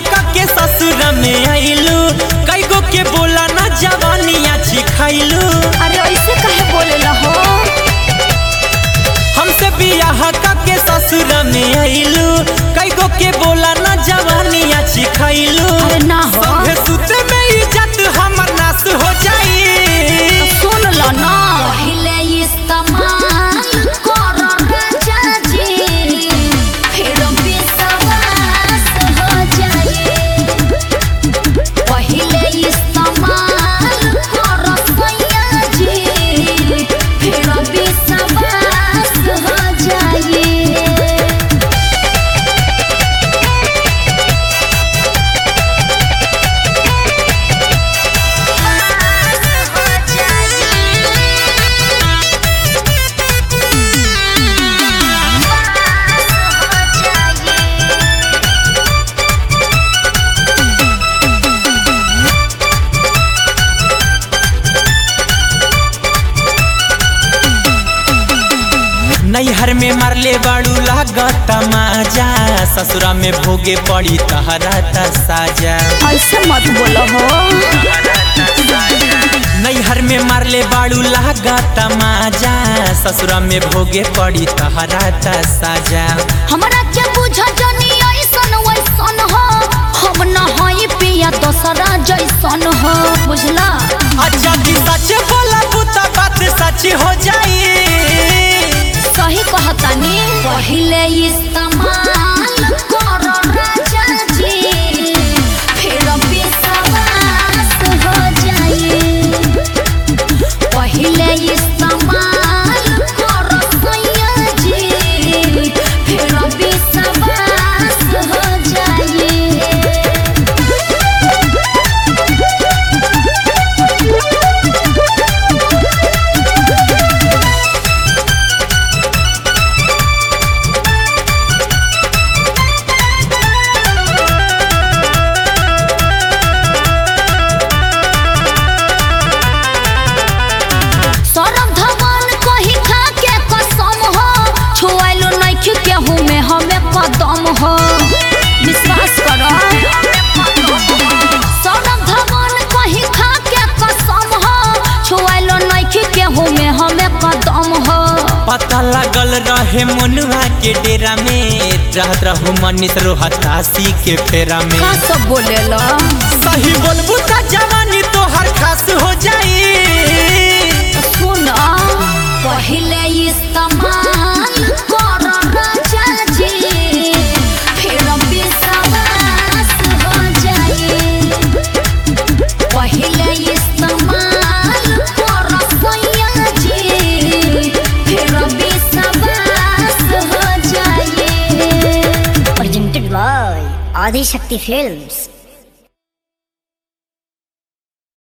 के ससुर में आइलू कई गो के बोला ना जवानिया छिखैलू अरे ऐसे कहे बोले हो हमसे बियाह के ससुर में आइलू कई गो के बोला ना जवानिया छिखैलू अरे ना हो संगे सुते में इज्जत हमर नाश हो जाई सुन लो ना पहले इस्तेमाल करो राजा जी फिर विश्वास हो जाए पहले इस्तेमाल करो सैया जी फिर विश्वास हो जाए नैहर में मारले बाड़ू लागत माजा ससुरा में भोगे पड़ी तहरा त साजा ऐसे मत बोलो हो नैहर में मारले बाड़ू लागत माजा ससुरा में भोगे पड़ी तहरा त साजा हमरा के बुझ जनी ऐसन वैसन हो हम न हई पिया दोसरा जैसन हो बुझला अच्छा की सच बोला बुता बात सच हो जाई सही कहतानी पहले इस्तेमाल करो राजा जी फिर विश्वास हो जाए पहले इस्तेमाल करो सैया जी फिर विश्वास हो जाए सरम धवन कही खा के कसम हो छुआइलो नइखे केहू में हमें कदम हो विश्वास करो सरम धवन कही खा के कसम हो छुआइलो नइखे केहू में हमें कदम हो पता लागल रहे मनुआ के डेरा में रहत रहू मनीष रोहतासी के फेरा में का सब बोलेला सही बोलबू त जवानी तोहर खास हो जाई सुन पहले इस्तेमाल करो राजा जी फिर विश्वास हो जाए पहले इस्तेमाल करो सैया जी फिर विश्वास हो जाए presented by Adi Shakti Films.